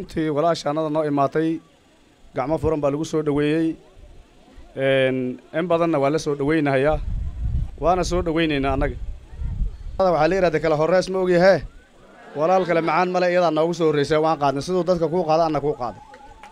runtii walaashaannada noo imaatay gacmo furan baa lagu soo dhoweeyey in badanna waa la soo dhoweynahayaa waana soo dhoweynaynaa annaga waxaa la yidhahda kale horrees ma ogyahee walaal kale macaan male iyadaa noogu soo horraysay waan qaadnay siduu dadka kuu qaada anna kuu qaaday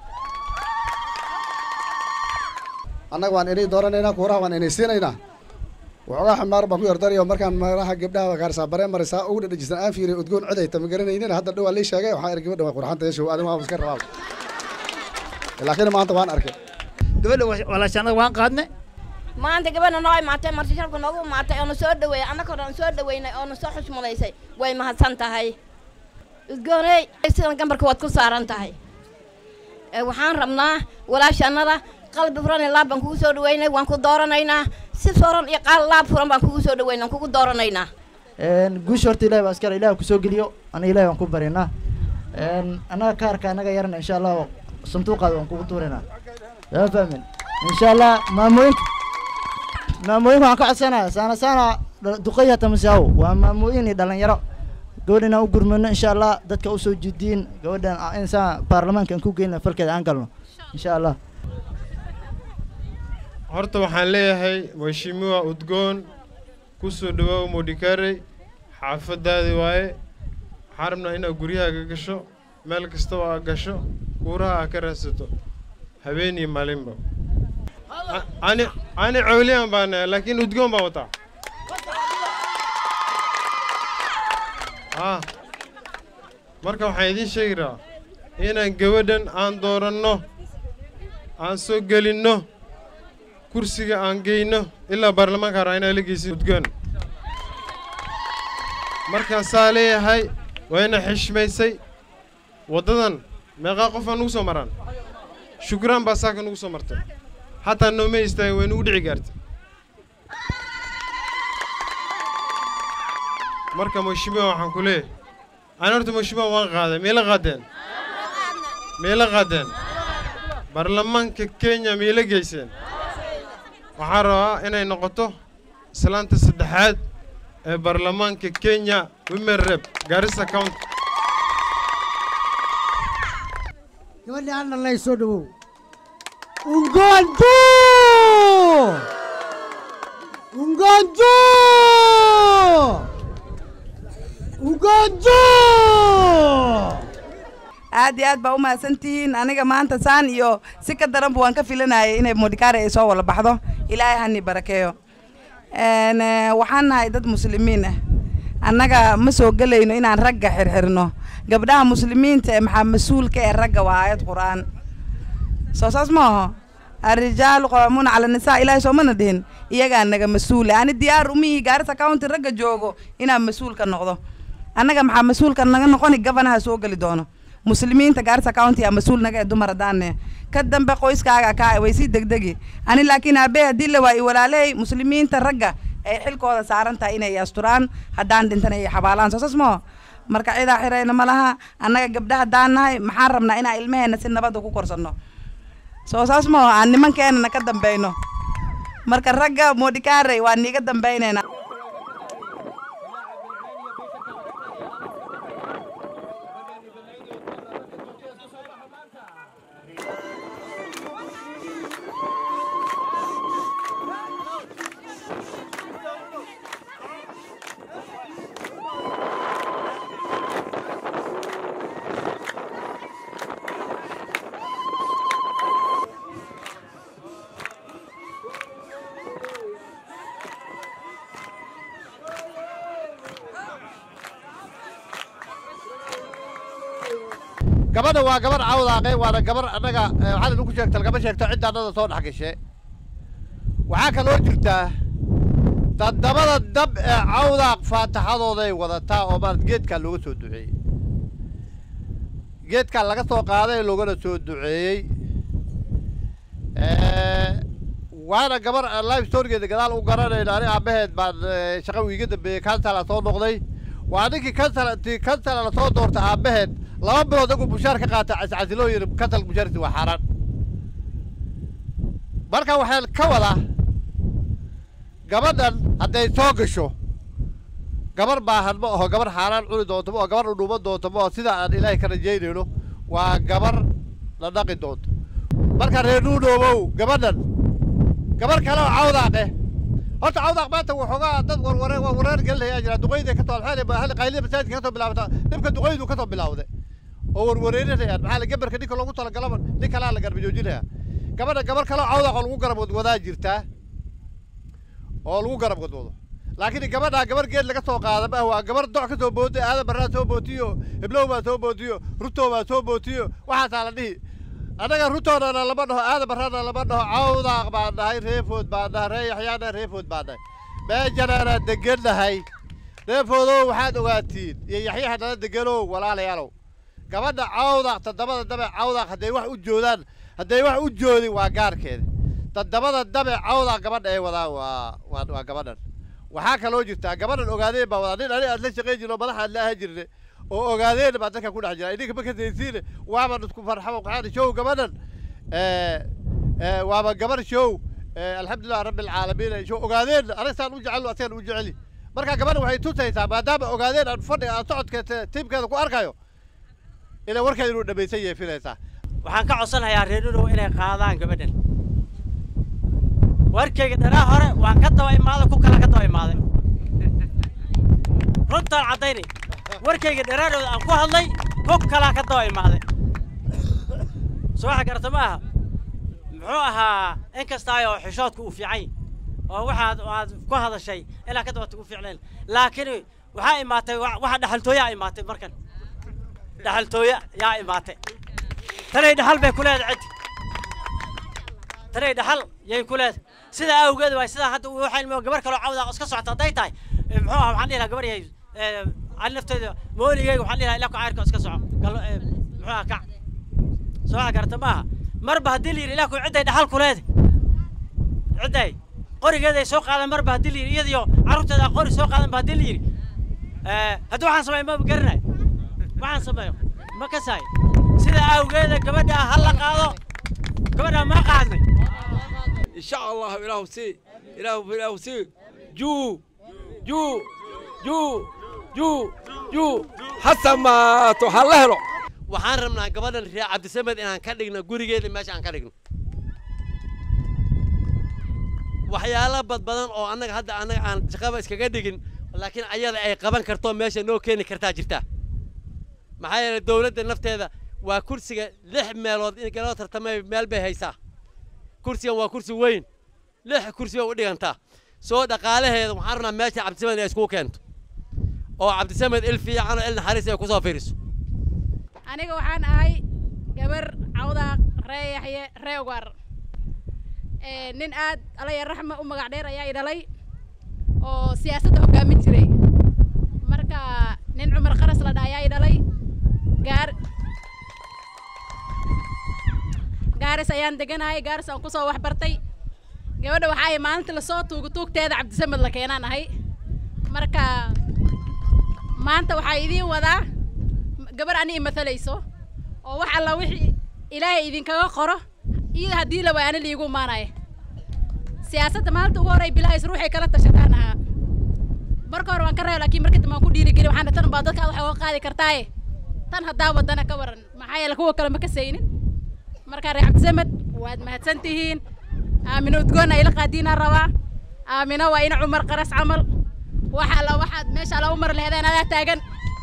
annaga waan inay dooranaynaa kuuraha waan inay siinaynaa waxoogaa xamaar baan ku yardarayo markaan meelaha gabdhaha gaarsaa baree marisaa ugu dhadhajisan aan fiiriyo udgoon codayta ma garanaynin hadda dhowaa lii sheegay waxaan argay gabadha waa qurxanta yeeshow adiga waan iska rabaa laakiin maanta waan arkay gabadha walaashaanada waan qaadnay maanta gabadha noo imaatay marti sharku noogu imaatay oona soo dhaweeyey annaka hore aan soo dhaweynay oona soo xushmadaysay way mahadsan tahay udgooney sidan gambarka waad ku saaran tahay waxaan rabnaa walaashaannada qalbi furan iyo laab baan kugu soo dhaweynay waan ku dooranaynaa si furan iyo qaal laab furan baan kugu soo dhaweynay waan kugu dooranaynaa guusha horta ilahi baa askara ilahi kusoo geliyo aniga ilahi waan ku barinaa annaga kaarka annaga yarana insha allah sanduuqaada waan kugu tuurinaa yaa fahmin insha allah maamooyinka maamooyinka waxaan ka codsanaya saana saana duqay hata masaawo waa maamooyin iyo dhalinyaro gabadhan aan u gurmano insha allah dadka usoo jidiin gabadhan insaan baarlamaanka aan ku geyna falkeeda aan galno insha allah horta waxaan leeyahay mheshimiwa udgoon ku soo dhawaaw modhikarey xaafadaadi waaye waxaan rabnaa inaad guryahaaga gasho meel kastaba aa gasho kuuraha aa ka raadsato habeen iyo maalinba ani ani cawliyan baan nahay laakiin udgoon baan wataa ah marka waxaan idiin sheegi rabaa inaan gabadhan aan dooranno aan soo gelinno kursiga aan geyno ilaa baarlamaanka raa inaa la geysin udgoon markaasaa leeyahay waa ina xishmaysay waddadan meeqaa qof aan nugu soo maraan shukraan baa saaka nugu soo martay xataa nooma istaagin way nugu dhici gaartay marka mheshimiwa waxaan ku leeyahay ani horta mheshimiwa waan qaaday miila qaadeen miila qaadeen baarlamaanka kenya miila geyseen waxaan rabaa inay noqoto islaanta saddexaad ee baarlamaanka kenya women rep garissa county gabadhii aan dhalnay soo dhawow ungoontu ungoontu ungoontu aad iyo aad baa u mahadsantihiin aniga maanta saan iyo si ka daranba waan ka filanayay inay modikaare ay soo wala baxdo ilaahay hani barakeeyo waxaan nahay dad muslimiin ah annaga ma soo gelayno inaan ragga xirxirno gabdhaha muslimiinta ee maxaa mas-uulka ee ragga waa aayad qur-aan soo saas ma aho arrijaalu qawaamuuna cala nisaa ilaahay soomana dhihin iyagaa naga mas-uula ani diyaar umihii gaarisa county ragga joogo inaan mas-uulka noqdo annaga maxaa mas-uulka naga noqoni gabanaha soo geli doono muslimiinta gaarisa county aa mas-uul naga ee dumar haddaane ka dambe qoyskaaga kaa way sii degdegi ani laakiin aabbe haddii la waa i walaaley muslimiinta ragga ay xilkooda saaran tahay inay asturaan haddaan dhintana ay xabaalaan soo saas moo marka cidaa xirayna ma laha annaga gabdha haddaan nahay maxaan rabnaa inaan ilmaheena si nabadda ku korsanno soo saas moo aan nimankeenana ka dambeyno marka ragga modikaarey waa niiga dambeynayna gabadha waa gabar cawdaaqe waana gabar annaga waxaad idinku sheegta lagama sheegto cidda annada soo dhex gashe waxaa kaloo jirtaa dadabada dab ee cawdaaq faataxadooday wadataa oo maarad geedkaa looga soo duceeyey geedkaa laga soo qaaday loogana soo duceeyey waana gabar live storygeeda gadaal u garanayno ani aabaheed baan shaqa wiiga dambeeyey kansala soo noqday waa ninkii kansala intii kansala la soo doortay aabaheed laba bilood aguu bushaar ka qaata cascasiloo yidhi kansal bushaarti waa xaaraan marka waxaan ka wadaa gabadhan hadday soo gasho gabar baahan ma aho gabar xaaraan cuni doonto ma aho gabar udhuuman doonto ma aho sida aan ilaahay ka rajaynayno waa gabar la dhaqi doonto marka reer nuudhoobow gabadhan gabar kale oo cawdaaqe horta cawdaaq maanta waxoogaa dad warware waa wareer gelinayaa jira duqayda ka too hal qaylida masaajidka ka soo bilaabata dhibka duqaydu ka soo bilawday oo warwareerinayaan maxaa la gabarka ninka loogu talagalaba nin kalaa la garba joojinaya gabadha gabar kale oo cawdaaq oo lagu garab wadwadaa jirtaa oo lagu garab wadwado laakiin gabadhaa gabar geed laga soo qaada ma waa gabar doc ka soo booday aadan barraa soo bootiyo heblow baa soo bootiyo rutow baa soo bootiyo waxaasaa la dhihi annaga rutoodana lama dhaho aadan barrana lama dhaho cawdaaq baan dhahay reefood baan dhahay ree yaxyaana reefood baan dhahay meejanaana degan nahay reefoodow waxaad ogaatiin iyo yaxyaha nala deganow walaalayaalow gabadha cawdaaq toddobada dabe cawdaaq hadday wax u joodaan hadday wax u joodin waa gaarkeeda toddobada dabe cawdaaq gabadha ay wadaan waa waa waa gabadhan waxaa kaloo jirtaa gabadhan ogaadeen baa wadaa nin ani aad la shaqayn jirno madaxa aad la ahaan jirne oo ogaadeen baa dadka ku dhex jira idinka ma kasaysiine waaban isku farxamo qaxaani show gabadhan waaba gabar show alxamdulilah rabbi alcaalamiin show ogaadeen anagsaan u jecel asagan u jeceli marka gabadhan waxay tusaysaa maadaama ogaadeen aan fadhiga aan socodka tiimkeeda ku arkayo inay warkeeda inuu dhammaysan yahay filaysaa waxaan ka codsanayaa reer nudow inay qaadaan gabadhan warkayga dhanaa hore waan ka daba imaaday ku kala ka daba imaaday runtaan caddaynay warkayga dharaadhooda aan ku hadlay ku kalaa ka daba imaaday soo waxa garata ma aha muxuu ahaa in kastaayo xishoodku uu fiican yahy oo waxaad aad ku hadashay ilaa ka dabata u fiicnayn laakiin waxaa imaatay waxa dhaxaltooyaa imaatay markan dhaxaltooya yaa imaatay tanay dhaxal bay ku leedahay ciddi tanay dhaxal yay ku leedahay sidaa awgeed waay sidaa hadda waxaan imo gabar kaloo cawdaa iska socota hadday tahay muxuu ahaa waxaan dhihi lahaa gabar yahay ani nafteeda mooligeyga waxaan dhihi lahaa ilaa ku cayrka iska soco galo muxuu ahaa kac soo waxa garata maaha marba haddii la yidhi ilaa ku cidday dhaxal ku leedahay cidday qorigeeday soo qaadan marba haddii la yidhi iyadiyo carruurteeda qori soo qaadan ba haddii la yidhi haddii waxaan sameeyo ma garanayo waxaan sameeyo ma kasaay sida awgeeda gabadha ha la qaado gabadha ma qaadnay إن شاء الله إله سي إله إله سي جو جو جو جو جو حتى ما تحلهلو waxaan rabnaa gabadhan reer cabdisamed inaan ka dhigno gurigeeda meesha aan ka dhigno waxyaalo badbadan oo annaga hadda annaga aan shaqaba iskaga dhigin laakiin ayada ay qaban karto meesha noo keeni kartaa jirta maxaa yeelay dowladda nafteeda waa kursiga lix meelood in galoo tartamay meel bay haysaa kursigan waa kursi weyn lix kursi bay u dhigantaa soo dhaqaalaheeda waxaan rabnaa meesha cabdisamed inay iskugu keento oo cabdisamed il fiican oo il naxariis ay kusoo fiiriso aniga waxaan ahay gabar cawdaaq ree yaxye ree ugaar nin aad alaya raxma u magac dheer ayaa i dhalay oo siyaasadda hoggaamin jiray marka nin cumar qaras la dha ayaa i dhalay gaar gaaris ayaan deganahay gaaris aan kusoo wax bartay gabadha waxaa ay maalinta lasoo tuugo tuugteeda cabdisamed la keenaan ahay marka maanta waxaa idiin wadaa gabar ani imathalayso oo wax alla wixii ilaahay idinkaga qoro iyada haddii la waaya ani liigu imaanaya siyaasadda maalinta ugu horey bilahays ruuxay kala tashataan ahaa marka hore waan ka reebo laakiin marka dambe waan ku dhiirigeli waxaana tan baa dadka wax uga qaadi kartaaye tan haddaa wadana ka waran maxaa yeele kuwa kale ma ka saynin marka reer cabdisamed waad mahadsan tihiin aamino udgoon ayla qaadiinaa rabaa aamino waa ina cumar qaras camal wax alla waxaad meesha alla u mar lehdeen adaa taagan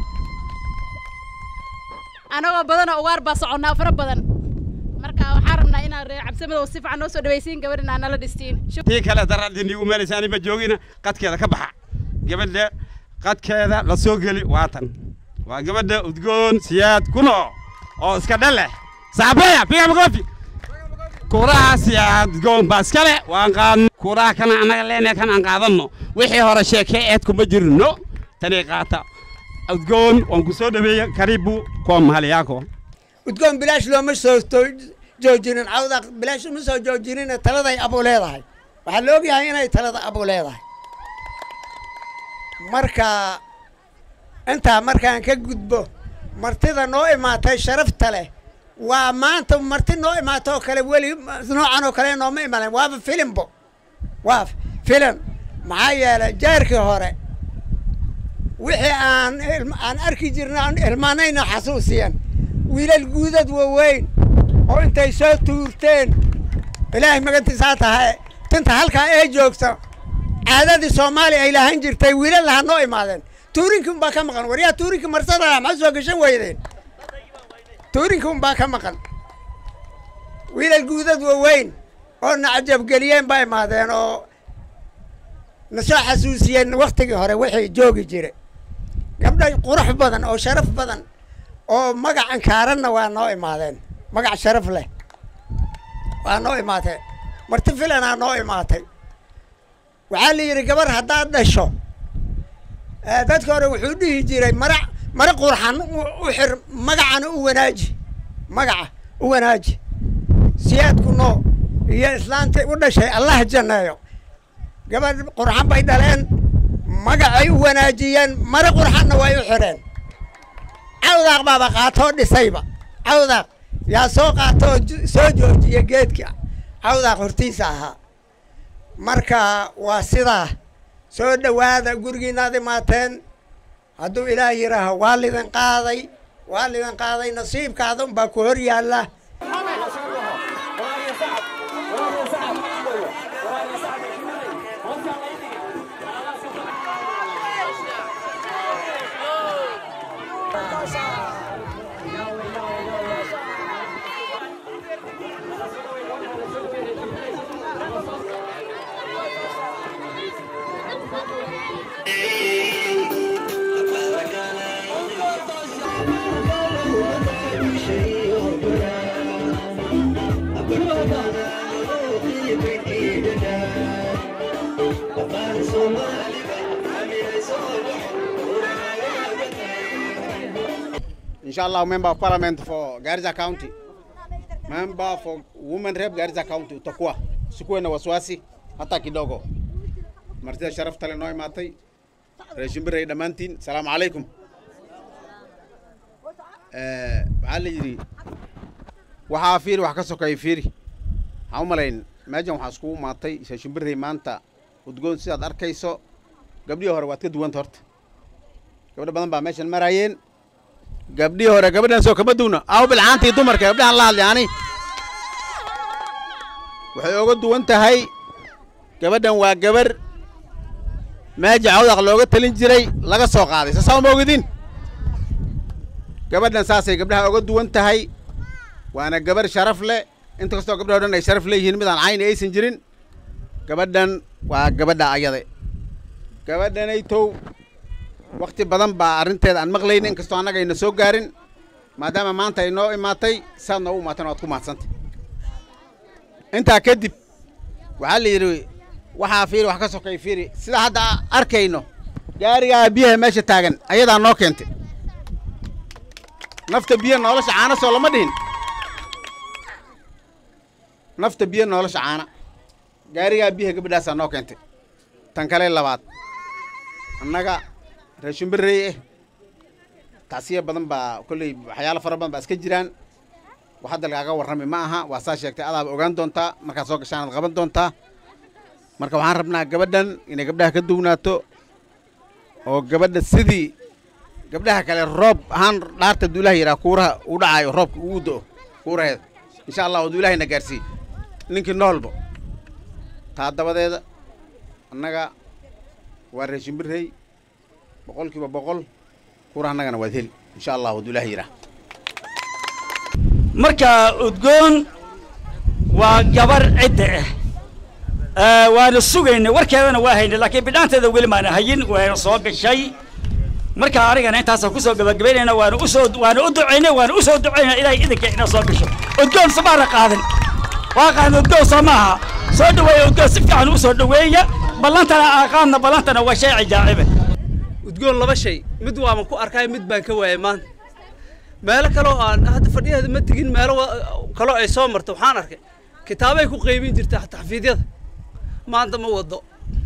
anagoo badanoo ugaar baa soconnaa fara badan marka waxaan rabnaa inaan reer cabdisamed oo si fiican noo soo dhawaysiin gabadhin aan nala dhistiin tii kale daraadii niigu meelaysa anima joogina qadkeeda ka baxa gabadha qadkeeda la soo geli waatan waa gabadha udgoon siyaad kuno oo iska dhale saabeya piga makofi kuraha siyaad udgoon baa iskale waan qaadno kuraha kana annaga leene kan aan qaadanno wixii hore sheekee eedku ma jirno tanii qaata udgoon waan ku soo dhaweeya karibu kwa mahali yako udgoon bilaash looma soo joojinin cawda bilaash uma soo joojinin taladay abu leedahay waxaa la ogyahay inay talada abu leedahay marka intaa markaan ka gudbo martida noo imaatay sharafta leh waa maanta marti noo imaato oo kale weli noocan oo kale nooma imaleen waaba filimbo waa filim maxaa yeelay jaarkii hore wixii aan aan arki jirna aan ilmaanayna xasuusiyan wiilal guudad waaweyn oo intay soo tuurteen ilaahay magantiisaa tahay tinta halkaa ee joogta caadadii soomaaliya ay lahan jirtay wiilal laha noo imaadeen tuurinkii unbaa ka maqan waryaa tuurinkii marsada maxaa soo gashan weydeen tuurinkii unbaa ka maqan wiilal guudad waaweyn oo na cajabgeliyeen baa imaadeen oo na soo xasuusiyeen waktigii hore wixii joogi jira gabdha qurux badan oo sharaf badan oo magacan kaaranna waa noo imaadeen magac sharaf leh waa noo imaatee marti filanaa noo imaatay waxaa la yidhi gabar haddaad dhasho dadka hore wuxuu dhihi jiray mara mara qurxan u xir magacana u wanaaji magaca u wanaaji siyaadku noo iyo islaantii u dhashay allah janneeyo gabadh qurxan bay dhaleen magacay u wanaajiyeen mara qurxanna way u xidheen cawdaaq baaba qaatoo dhisayba cawdaaq yaa soo qaatoo soo joojiya geedka cawdaaq hortiisa ahaa marka waa sidaa soo dhowaada gurigiinaad imaateen hadduu ilaah yidhaaho waa lidin qaaday waa lidin qaaday nasiibkaada unbaa ku hor yaalla Inshallah, member of parliament for Garissa County, member for women rep Garissa County, utakuwa sikuwe na wasiwasi hata kidogo. Martida sharafta le noo imaatay reeshimbirey dhammaantiin salaamu calaykum waxaa la yidhi waxaa fiiri wax ka sokeeya fiiri waxaan u malayn meejan waxaa iskugu imaatay reeshimbirey maanta udgoon sidaad arkayso gabdhihii hore waad ka duwanta horta gabdho badan baa meeshan maraayeen gabdhihii hore gabadhan soo kama duwna aw bilcaantii dumarka gabdhahan la hadlay ani waxay oga duwan tahay gabadhan waa gabar meeja cawdaq looga talin jiray laga soo qaaday saasaa uma ogidin gabadhan saasay gabdhaha oga duwan tahay waana gabar sharaf leh inta kastoo gabdhaha o dhan ay sharaf leeyihiin midaan cayni aysan jirin gabadhan waa gabadha ayade gabadhanaytow wakti badan baa arrinteeda aan maqlaynin inkastoo annaga ayna soo gaarin maadaama maanta ay noo imaatay saad noogu imaatana waad ku mahadsantay intaa kadib waxaa la yidhi waxaa fiiri wax ka sokay fiiri sida hadda arkayno gaarigaa biyaha meesha taagan ayadaa noo keentay nafta biyo nolosha caana soo lama dhihin nafta biyo nolosha caana gaarigaa biyaha gabadhaasaa noo keentay tan kale labaad annaga reeshimbirey eh tacsiya badan baa kolley waxyaalo fara badan baa iska jiraan wax hadda lagaaga warrami ma aha waa saa sheegtay adaaba ogaan doontaa markaad soo gashaan aad qaban doontaa marka waxaan rabnaa gabadhan inay gabdhaha ka duwnaato oo gabadha sidii gabdhaha kale roob ahaan dhaarta duu ilaha yidhaha kuuraha uu dhacaayo roobka ugu do'o kuuraheeda insha allah oo duu ilahayna gaarsiiy ninkii noolba taa dabadeeda annaga waa reeshimbirey boqol kiiba boqol kuura annagana waad heli insha allah oo duu ilaha yidhaha marka udgoon waa gabar cidda ah waana sugaynay warkeedana waa haynay laakiin bidhaanteeda weli maana hayin waana soo gashay marka anigana intaasaan kusoo gabagabaynayna waana usoo waana u ducaynay waana usoo ducaynay ilaahay idinka ina soo gasho udgoon somaana qaadan waa qaadan udgoon soo maaha soo dhaweeya udgoon si fiican usoo dhaweeya ballantana aaqaadna ballantana waa shay cajaacibe udgoon laba shay mid waaban ku arkay mid baan ka waayay maanta meelo kaloo aan hadda fadhiyaheeda ma tegin meelo kaloo ay soo marto waxaan arkay kitaabay ku qaybin jirta taxfiidyada maanta ma wado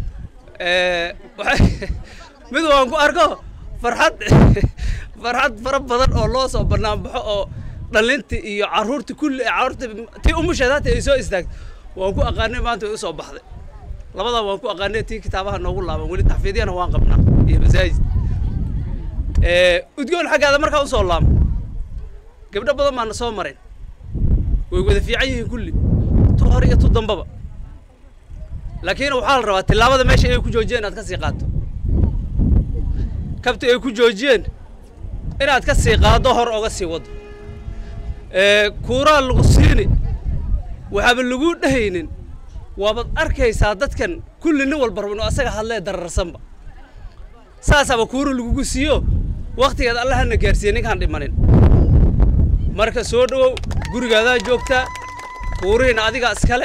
mid waan ku arko farxad farxad fara badan oo loo soo bannaan baxo oo dhalintii iyo carruurtii kulli carruurtii tii umusheed hata ay soo istaagto waan ku aqaanay maanta way usoo baxday labadaa waan ku aqaanay tii kitaabaha noogu laaban weli taxfiidyana waan qabnaa iyo masaajid udgoon xaggaada markaa usoo laamo gabdho badan baana soo mareen way wada fiican yihiin kulli tu hore iyo tu dambaba laakiin waxaa la rabaa tillaabada meesha ay ku joojiyeen inaad ka sii qaaddo kabta ay ku joojiyeen inaad ka sii qaaddo hor oga sii waddo kuuraa lagu siini waxaaba laguu dhehaynin waabaad arkaysaa dadkan kulli nin walba raba inuu asaga hadlee dararsanba saasaaba kuura lagugu siiyo wakhtigeed allahana gaarsiiye ninkaan dhimanin marka soo dhowow gurigaadaa joogtaa kuurihiina adigaa iskale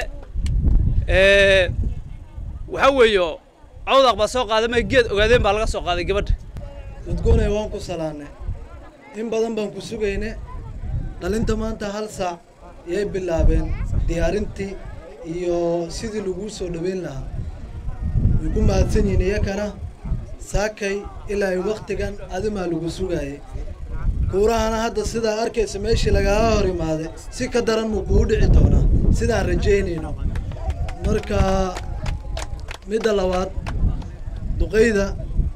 waxaa weeye cawdaaq baa soo qaaday ma geed ogaadeen baa laga soo qaaday gabadha udgoonay waan ku salaannay in badan baan ku sugayne dhalinta maanta hal saac yay bilaabeen diyaarintii iyo sidii laguu soo dhoweyn lahaa way ku mahadsan yihiin iyakana saakay ilaa ay wakhtigan adimaa lagu sugaayay kuurahana hadda sidaa arkaysa meeshii lagaaga hor imaaday si ka daran muu kugu dhici doonaa sidaan rajaynayno marka midda labaad duqayda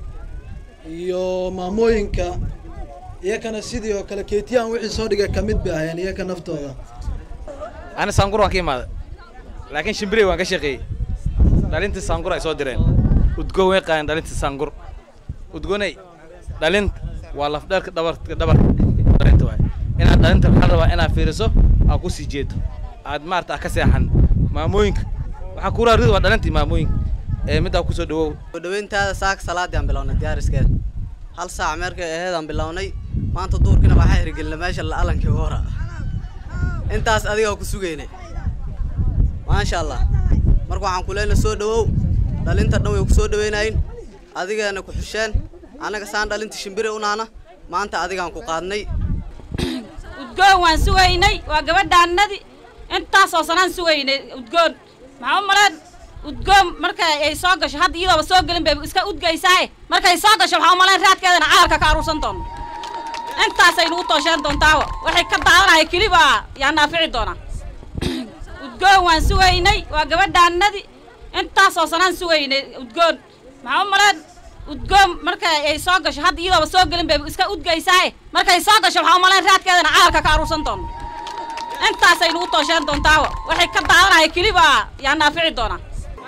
iyo maamooyinka iyakana sidii oo kale keetiyaan wixii soo dhigay ka mid bay ahayeen iyaka naftooda ani saangur waan ka imaaday laakiin shimbirey waan ka shaqeeyey dhalintii saangur ay soo direen udgoon way qaadeen dhalintii saangur udgoonay dhalinta waa lafdheerka dhabarka dhabarka dhalinta waay inaad dhalinta waxaa rabaa inaad fiiriso aad ku sii jeedo aad maarata aad ka seexan maamooyinka waxaa kuuraa rid waa dhalintii maamooyinka ee middaa kusoo dhawow soo dhaweyntaada saaka salaadii aan bilownay diyaariskeeda hal saac meerkay aheed aan bilownay maanta duurkina waxaa hirgelina meesha la'alankii hora intaas adigaa ku sugaynay maasha allah marka waxaan ku leenahay soo dhawow dhalinta dhan way ku soo dhawaynayin adigaana ku xusheen annaga saan dhalinta shimbire unaana maanta adigaan ku qaadnay udgoon waan sugaynay waa gabadhaannadii intaasoo sanaan sugaynay udgoon maxaa u maleen udgoon marka ay soo gasho hadda iyadooba soo gelin bay iska udgaysaaye markay soo gasho waxaa u maleen raadkeedana caarka ka aruursan doono intaasaynu u toosheen doontaawa waxay ka daadanaya keliba yaa naafici doonaa udgoon waan sugaynay waa gabadhaannadii intaasoo sanaan sugaynay udgoon maxaa u maleen udgoon marka ay soo gasho hadda iyadooba soo gelin bay iska udgaysaaye markay soo gasho waxaa u maleen raadkeedana caarka ka aruursan doono intaasaynu u toosheen doontaawa waxay ka daadanaya keliba yaa naafici doonaa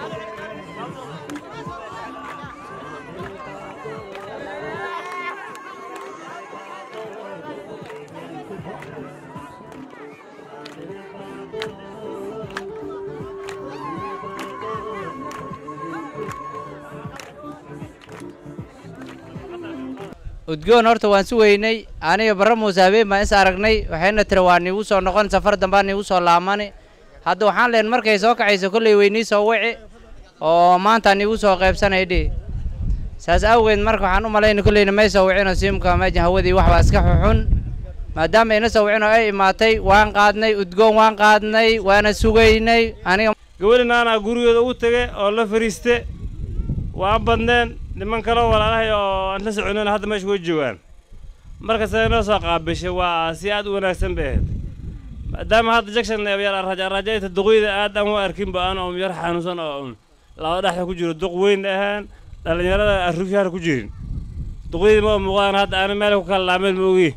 udgoon horta waan sugaynay aniga barre muuse habeen baan is aragnay waxayna tiri waa niigu soo noqon safar dambaa niigu soo laamani hadda waxaan leen markay soo kacayso kolley weynii soo wici oo maanta niigu soo qaybsanay dhihi saas awgeed marka waxaan u malayna kolleyna may soo wicino siimka meejan hawadii wax baa iska xuxun maadaama ayna soo wicin oo ay imaatay waan qaadnay udgoon waan qaadnay waana sugaynay aniga gabadhin aanaa gurigeeda ugu tege oo la fariiste waan badneen niman kaleo walaalahay oo aan la soconin hadda meesha way joogaan marka siday noo soo qaabishay waa si aad u wanaagsan bay ahayd maadaama hadda jackson rajaayta duqyada aad aan u arkinba aan oo yar xanuunsan oo un laba dhexda ku jiro duq weyn ahaan dhallinyarada arruufyaana ku jirin duqyadii ma muuqdaan hadda aana meel ku kala laameen ma ogi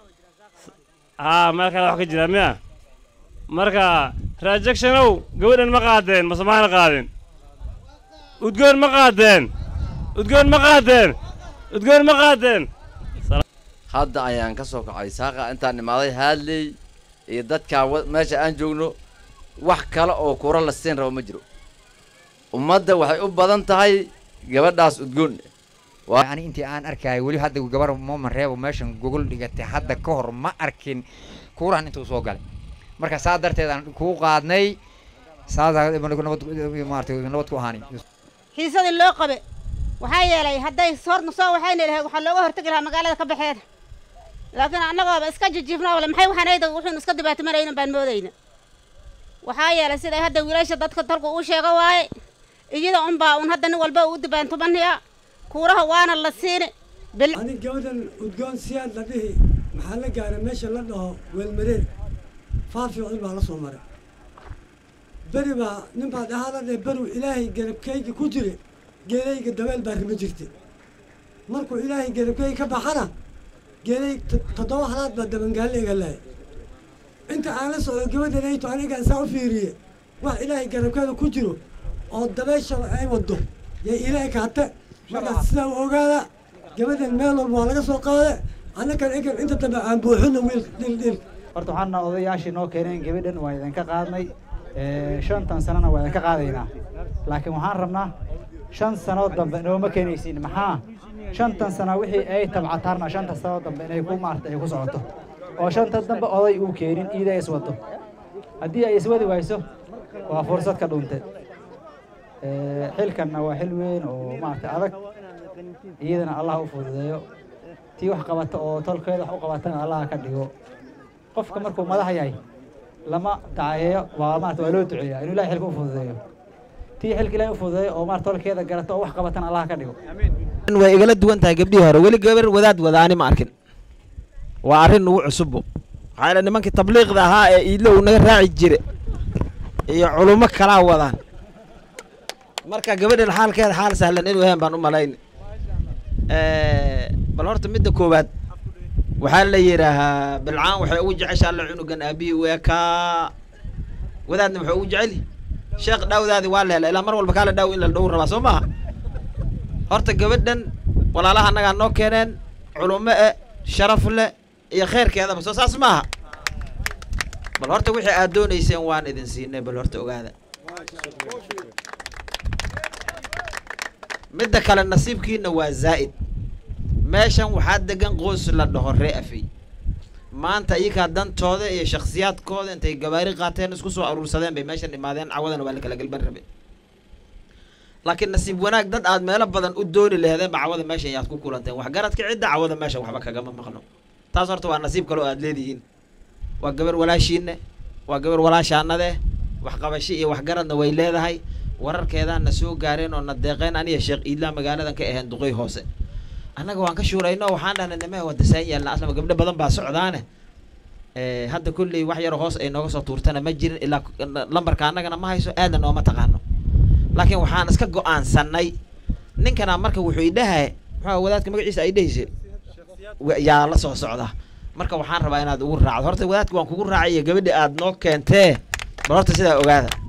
haa meel kale wax ka jira miya marka rajectionow gabadhan ma qaadeen mase maana qaadin udgoon ma qaadeen udgoon ma qaadeen udgoon ma qaadeen hadda ayaan ka soo kacay saaqa intaan imaaday haadley iyo dadkaa meesha aan joogno wax kale oo kura la siin rabo ma jiro ummadda waxay u badan tahay gabadhaas udgoon yani intii aan arkaayo weli hadda gabar mooman reebo meeshan gogol dhigatay hadda ka hor ma arkin kuurahan intuu soo galay marka saa darteed aan kuu qaadnay saasa maarata nabad ku ahaani xiisadii loo qabe waxaa yeelay hadday horna soo waxayna lahayd waxaa looga hortagi lahaa magaalada ka baxeeda laakiin annagooba iska jijiifna wale maxay waxanayda wuxuun iska dibaatimanayna baan moodayna waxaa yeelay siday hadda wiilasha dadka dalku uu sheego waaye iyada unbaa un hadda nin walba uu dibaantumanayaa kuuraha waana la siini ani gabadhan udgoon siyaad la dhihi maxaa la gaaray meesha la dhaho weelmareer faafiicil baa la soo maray beri baa nin baa dhahaa la dheh beru ilaahay garabkayga ku jire geelayga dabeel baa rima jirta markuu ilaahay garabkayga ka baxana geelay toddoba halaad baa dabangaalle iga lahay inta aan la socdo gabadhan ayto anigaan saa u fiiriye wax ilaahay garabkeeda ku jiro oo dabeeshaba ay wado yay ilaahay kaate markaas sidaa u ogaada gabadhan meel walba waa laga soo qaade annakan egan inta dambe aan buuxino wiil dhil dhil horta waxaana odayaashii noo keeneen gabadhan waa idinka qaadnay ee, shantan sanana waa idinka qaadaynaa laakiin waxaan rabnaa shan sano dambe nooma keenaysiin maxaa shantan sano wixii ay tabcataarna shanta sano dambe inay ku maarta ay ku socoto oo shanta dambe oday uu keenin iida iswato haddii ay iswadi wayso waa fursad ka dhuntay Ee, xilkanna waa xil weyn oo maarata adag iyadana allah u fududeeyo tii wax qabata oo tolkeeda wax u qabatana allah ka dhigo qofka markuu madax yahay lama dacayeeyo waa maarata waa loo duceeyaa inuu ilahay xilka u fududeeyo tii xilka ilahay u fududeeyo oo maarata tolkeeda garata oo wax qabatana allah ka dhigo way igala duwan tahay gabdhihii hore weli gabar wadaad wadaani ma arkin waa arrin ugu cusubbo maxaa yeele nimankii tabliiqda ahaa ee iidlow naga raaci jire iyo culummo kalaa wadaan marka gabadhan xaalkeeda xaal sahlan inuu yahan baan u malayn bal horta midda koowaad waxaa la yidhaahaa bilcaan waxay ugu jecesha alla cunugan aabihii u ekaa wadaadna wuxuu ugu jeceli sheekh dhaawdaadi waa la hela ilaa mar walba kaala dhaaw in la dhow rabaa soo maha horta gabadhan walaalaha annagaa noo keeneen culummo e sharaf leh iyo khayrkeedaba soo saas maaha bal horta wixii aad doonayseen waan idin siinay bal horta ogaada midda kale nasiibkiina waa zaa'id meeshan waxaa degan qoys la dhaho ree afey maanta iyakaa dantooda iyo shakhsiyaadkooda intay gabaari qaateen isku soo aruursadeen bay meeshan imaadeen cawadana waa la kala gelban rabe laakiin nasiib wanaag dad aad meelo badan u dooni laheedeen ba cawada meeshan yaad ku kulanteen waxgaradka cidda cawada meeshan waxba kagama maqno taas horta waa nasiib kale oo aad leedihiin waa gabar walaashiinne waa gabar walaashaanade waxqabashi iyo waxgaradna way leedahay wararkeedaan na soo gaareen oo na deeqeen aniga sheekh iidlaa magaaladan ka aheen duqey hoose annaga waan ka shuurayno waxaan dhahnay nimee wadasaan yaalna aslama gabdho badan baa socdaane Eh, hadda kulley wax yar hoos ay nooga soo tuurtana ma jirin ilaa lambarka annagana ma hayso aadna nooma taqaano laakiin waxaan iska go-aansanay ninkana marka wuxuu idhahay muxuu wadaadka magaciisa ay dhehayse wa- yaa la soo socda marka waxaan rabaa inaad ugu raacdo horta wadaadka waan kugu raacay iyo gabadhi aad noo keentee bal horta sidaa ogaada